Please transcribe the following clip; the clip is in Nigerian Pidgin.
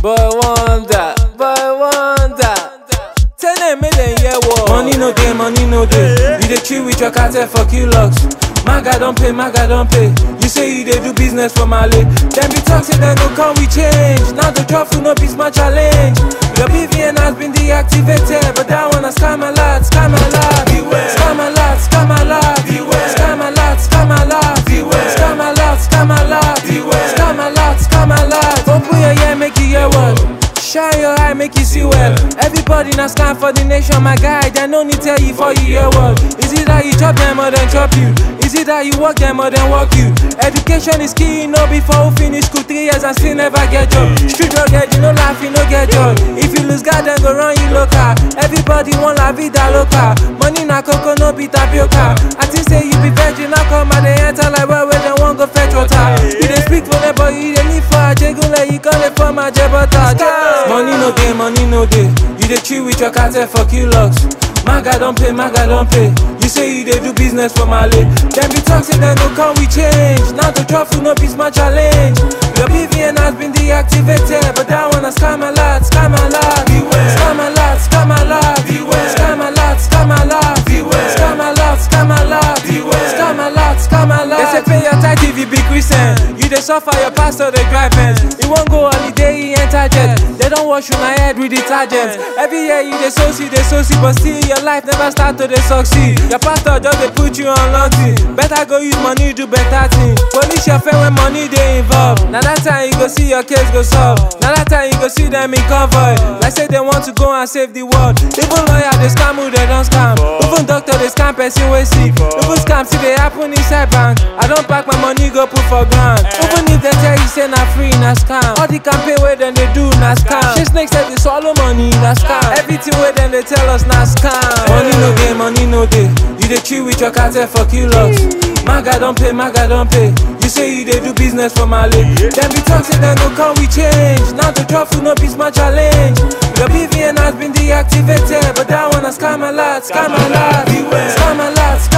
Boy wonder, boy wonder. Tell them make them hear what. Money no dey, money no dey. You dey chill with your cartel for locks. Maga don pay, Maga don pay. You say you dey do business for Mali. Dem be talk say dem go come with change. Now the truffle no be small challenge. Your BVN has been deactivated, but that one a scam a lot, scam a lot. Scam a lot, scam a lot. Scam a lot, scam a lot. Scam a lot, scam a lot. Scam a lot, scam a lot. Open your ear, make you hear what. Shine your eye, make you see well. Everybody na scam for the nation, my guy. They no need tell you for you hear what. Is it that you chop them or then chop you? Is it that you work them or then work you? Education is key, no before we finish school three years and still never get job. Street drug head, you no laugh, you no get job. If you lose God, then go run you local. Everybody want la vida loca. Money na coco, no be tapioca. I think say you be virgin, now come and they enter like where where they want go fetch water. You dey speak for them, but you dey live for a jegule, you call it for my jebota. Money no dey, money no dey. You dey chill with your cartel for locks. Maga don pay, Maga don pay. You say you dey do business for Mali. Dem be talk say dem go come with change. Now the truffle no be small challenge. Your BVN has been deactivated, but that one a scam a lot, scam a lot. Scam a lot, scam a lot. Scam a lot, scam a lot. Scam a lot, scam a lot. Scam a lot, scam a lot. They say pay your tithe if you be Christian. You dey suffer, your pastor dey drive Benz. You wan go holiday, he enter jet. They don't wash you my head with detergent. Every year you dey so see, dey so see, but still your life never start to dey succeed. Your pastor just dey put you on lockdown. Better go use money do better thing. Police your friend when money dey involved. Na that time you go see your case go solve. Na that time you go see them in convoy. Like say they want to go and save the world. Even lawyer dey scam who they don't scam. Even doctor dey scam person wey sick. Even scam still dey happen inside bank. I don pack my money go put for ground. Even if they tell you say na free na scam. All the campaign wey dem dey do na scam. Shey snake say dey swallow money na scam. Everything wey dem dey tell us na scam. Money no dey, money no dey. You dey chill with your cartel for locks. Maga don pay, Maga don pay. You say you dey do business for Mali. Dem be talk say dem go come with change. Now the truffle no be small challenge. Your BVN has been deactivated, but that one a scam a lot, scam a lot, scam a lot,